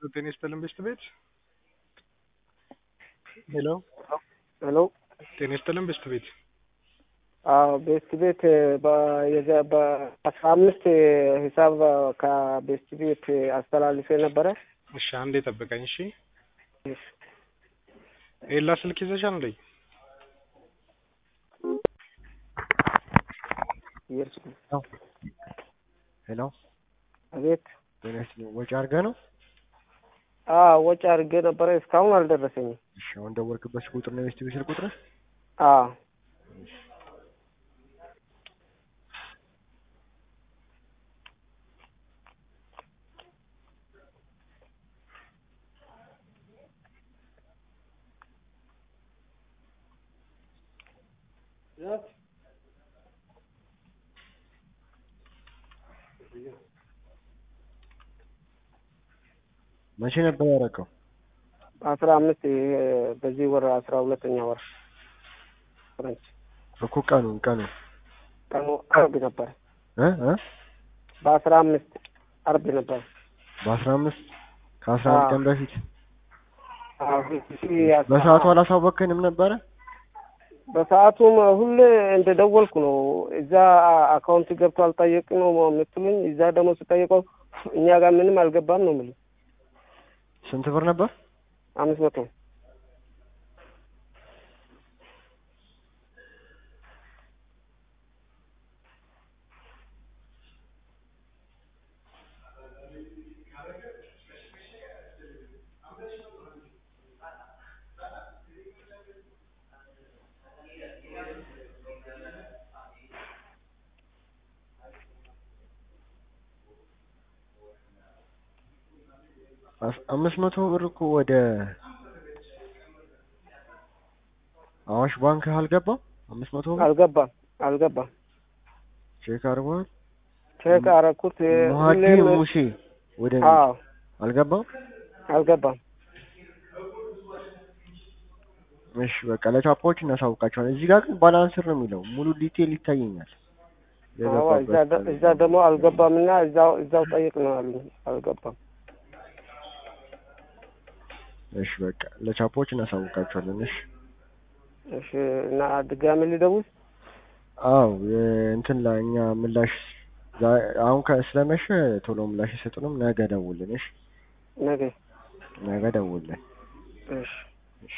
ጤና ይስጥልን ቤስት ቤት ሄሎ ሄሎ ጤና ይስጥልን ቤስት ቤት አዎ ቤስት ቤት በአስራ አምስት ሂሳብ ከቤስት ቤት አስተላልፌ ነበረ። እሺ አንዴ ጠብቀኝ እሺ ኤላ ስልክ ይዘሻል እንዴ ሄሎ አቤት ጤና ይስጥልኝ ወጪ አድርገህ ነው? አዎ ወጪ አድርጌ ነበረ እስካሁን አልደረሰኝም። እሺ አሁን ደወልክበት ቁጥር ነው የቤስት ቤት ስልክ ቁጥር? አዎ መቼ ነበር ያደረገው? አስራ አምስት በዚህ ወር አስራ ሁለተኛ ወር ፍረንች እኮ ቀኑን ቀኑን ቀኑ አርብ ነበር። እ እ በአስራ አምስት አርብ ነበር። በአስራ አምስት ከአስራ አንድ ቀን በፊት አዎ፣ በሰዓቱ አላሳወቅንም ነበረ? በሰዓቱም ሁሌ እንደ ደወልኩ ነው። እዛ አካውንት ገብቶ አልጠየቅ ነው የምትሉኝ። እዛ ደግሞ ስጠይቀው እኛ ጋር ምንም አልገባም ነው የምልህ። ስንት ብር ነበር? አምስት መቶ አምስት መቶ ብር እኮ ወደ አዋሽ ባንክ አልገባም። አምስት መቶ ብር አልገባም አልገባም። ቼክ አድርገዋል። ቼክ አረኩት። መሀዲ ሁሌም ሙሴ ወደ አዎ አልገባም። አልገባም። እሺ በቃ ለቻፓዎች እናሳውቃቸዋለን። እዚህ ጋር ግን ባላንስር ነው የሚለው ሙሉ ዲቴል ይታየኛል። አዎ እዛ ደ- እዛ ደግሞ አልገባም እና እዛው እዛው ጠይቅ ነው አሉኝ። አልገባም። እሺ በቃ ለቻፓዎች እናሳውቃቸዋለን። እሺ እሺ እና ድጋሚ ልደውል? አዎ እንትን ላይ እኛ ምላሽ ዛ- አሁን ከ- ስለመሸ ቶሎ ምላሽ ይሰጡንም። ነገ ደውልን። እሺ ነገ ነገ ደውልን። እሺ እሺ